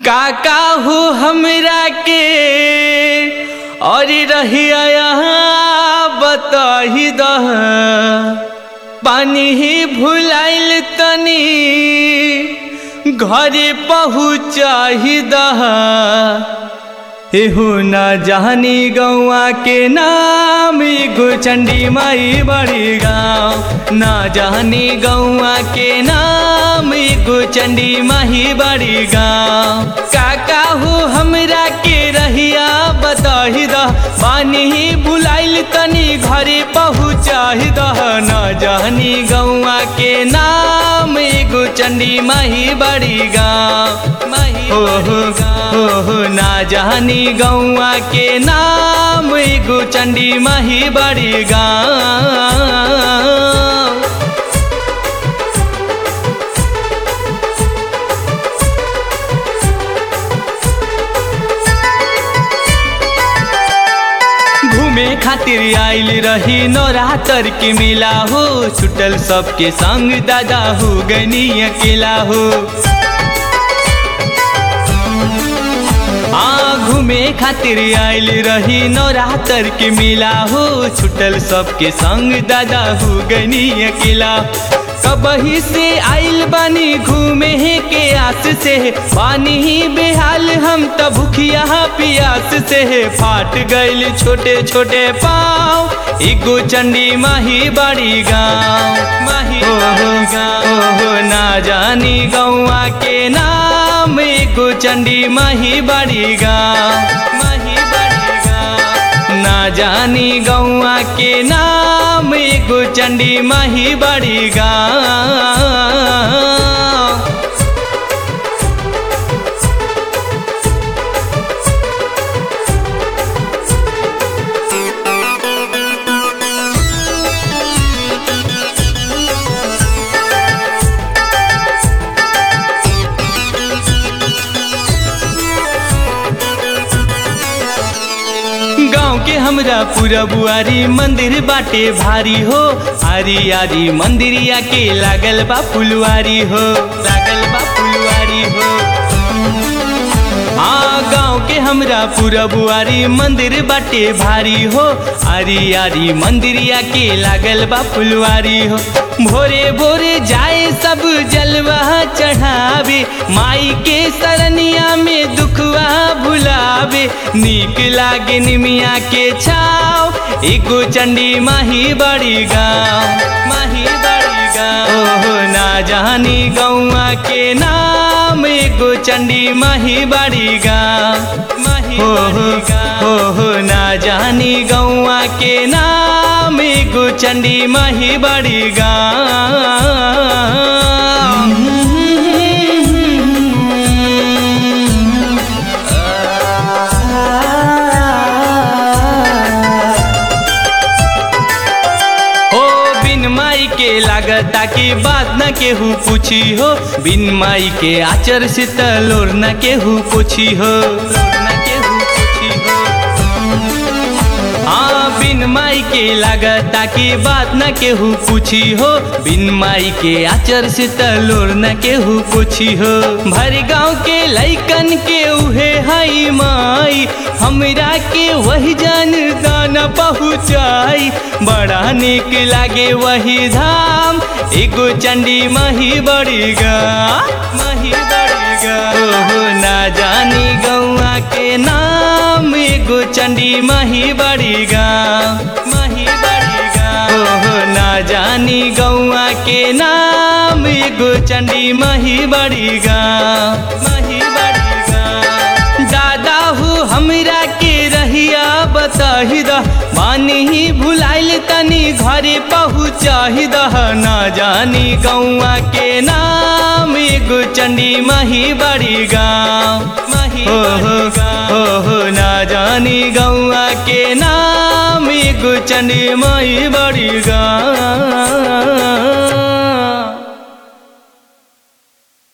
काका हो हमरा के और रहिया यहाँ बताही दह पानी ही भुलाइल तनी घरे पहुँचाही दह एहू न जानी गौआ के नाम एगो चंडी माई बड़ी गाँव न जानी गौआ के नाम एगो चंडी माही बड़ी गाँव काका हो हमरा के रहिया बताही दह पानी ही बुलाइल तनी घरे पहुँचाही दह न जानी गौआ के नाम एगो चंडी माही बड़ी गाँव माही हो हो हो हो ना जानी गौआ के नाम एगो चंडी माही बड़ी गाँव घूमे खातिर आइल रही नौरातर के मेला हो छुटल सबके संग दादा हो गनी अकेला हो आ घूमे खातिर आइल रही नौरातर के मेला हो छुटल सबके संग दादा हो गनी अकेला कबही से आइल बानी घूमे के आस से पानी ही बेहाल हम त भूखिया पियास से फाट गइल छोटे छोटे पाँव एगो चंडी माही बड़ी गाँव माही बड़ी गाँव हो ना जानी गौआ के नाम एगो चंडी माही बड़ी गाँव माही बड़ी गाँव ना जानी गौआ के नाम एगो चंडी माही बड़ी गाँव गाँव के हमरा पूरा बुआरी मंदिर बाटे भारी हो आरी आरी मंदिरिया के लागल बा फुलवारी हो लागल बा फुलवारी हो हाँ गाँव के हमरा पूरा बुआरी मंदिर बाटे भारी हो आरी आरी मंदिरिया के लागल बा फुलवारी हो भोरे भोरे जाए सब जलवा चढ़ावे माई के सरनिया में दुखवा भुलावे नीक लागे निमिया के छाव एगो चंडी माही बड़ी गाँव माही बड़ी गाँव ओहो ना जानी गौआ के नाम एगो चंडी माही बड़ी गाँव माही हो हो हो ना जानी गौआ के नाम एगो चंडी माही बड़ी गाँव ओ बिन माई के लागता की बात न केहू पूछी हो बिन माई के आचर से तलोर न केहू पूछी हो न केहू पूछी हो हाँ बिन माई के लागता की बात न केहू पूछी हो बिन माई के आचर से तलोर न केहू पूछी हो भर गाँव के लैकन के उहे हई माई हमरा के वही जान दाना पहुँचाई बड़ा निक लागे वही धाम एगो चंडी मही बड़ी गा मही बड़ी गा ओहो ना जानी गौआ के नाम एगो चंडी मही बड़ी गा मही बड़ी गा ओहो ना जानी गौआ के नाम एगो चंडी मही बड़ी गा मही बड़ी गा दादा हो हमरा के रहिया बताही दह मानी ही भुलाइल तनी घरे पहुँचाही दह ना जानी गौआ के नाम एगो चंडी मही बड़ी गाँव मही हो हो हो हो ना जानी गौआ के नाम एगो चंडी मही बड़ी गाँव